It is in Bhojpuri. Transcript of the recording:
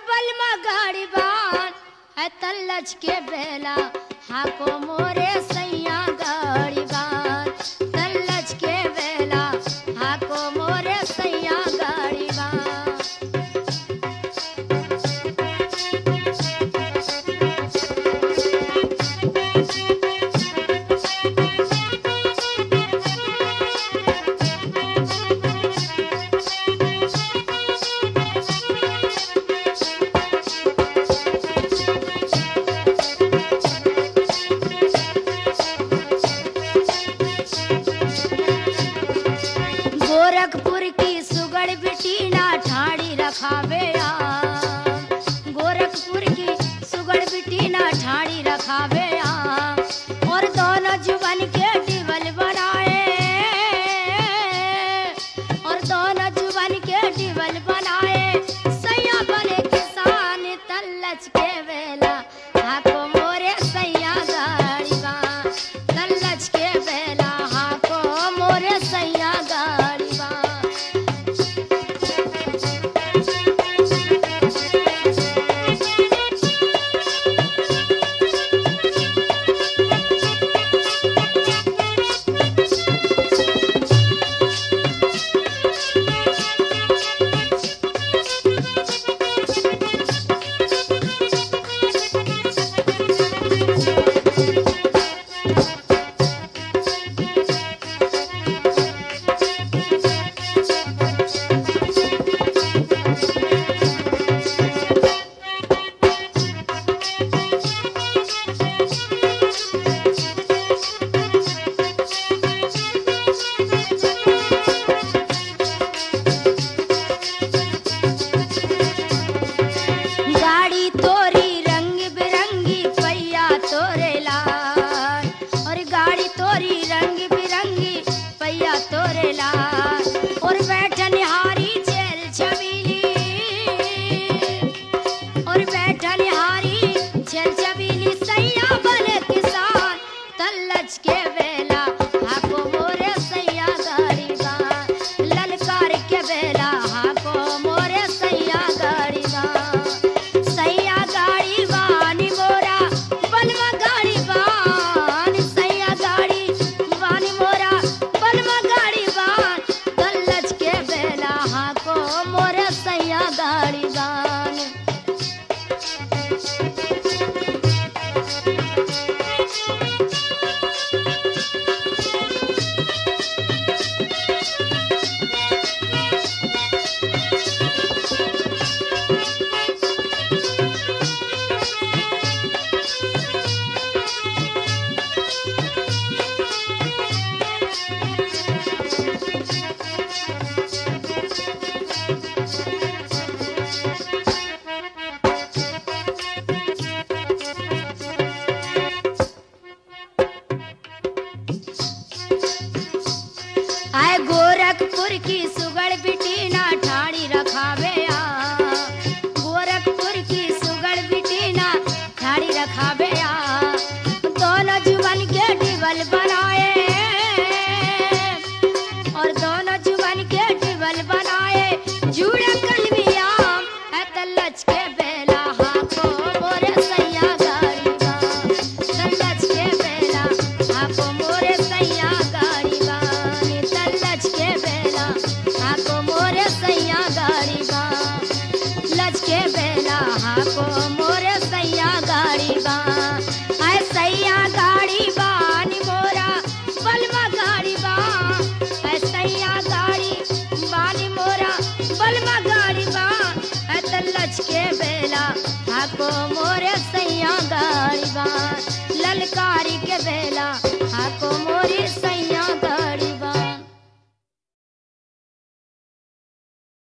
बलमा गाड़ी बान है तल्लच के बेला हाको मोरे सैया गाड़ी बान तल्लच के बेला हाको मोरे सैया गाड़ी बान गोरखपुर की सुगड़ बिटी ना ठाड़ी रखावे आ गोरखपुर की सुगड़ बिटी ना ठाड़ी रखावे आ और दोनों जुबन के डिबल बनाए और दोनों जुबन के डिबल बनाए सैया बने किसान तल्लच के वेला हाको मोरे सैया गाड़ी बा तल्लच के बेला हाको मोरे सैया गाड़ी बा गाड़ी तोरी रंग बिरंगी पहिया तोरे लाल और गाड़ी तोरी रंग बिरंगी पहिया तोरे लाल और बैठन हारी चेल छबीली और बैठन हारी चेल छबीली सैया बने किसान तल्लच के बेला हाको मोरे सैया गाड़ी बा ललकार के बेला हाको मोरे सैया गाड़ी बा सैया गाड़ी बानी मोरा बलमा गाड़ी बान सैया गाड़ी बानी मोरा बलमा गाड़ी बान कल्लच के बेला हाको मोरे सैया गाड़ी बान आए गोरखपुर की सुगड़ बिटी ना ठाड़ी रखावे आ गोरखपुर की सुगड़ बिटी ना ठाड़ी रखावे आ दोनों जुबन के डिबल बनाए और दोनों जुबन के डिबल बनाए जुड़ा कलमिया है तल्लच के बेला हाको मोरे सैया गाड़ी बा तल्लच के बेला हाको मोरे सैया गाड़ी बा नी तल्लच के बेला हाको मोरे सैया गाड़ी बा लच के बेला हाको मोरे सैया गाड़ी बा आय सैया गाड़ी बा नी मोरा बलमा गाड़ी बा आय सैया गाड़ी बानी मोरा बलमा गाड़ी बा आय तल्लच के बेला हाको मोरे सैया गाड़ी बा ललकारी के बेला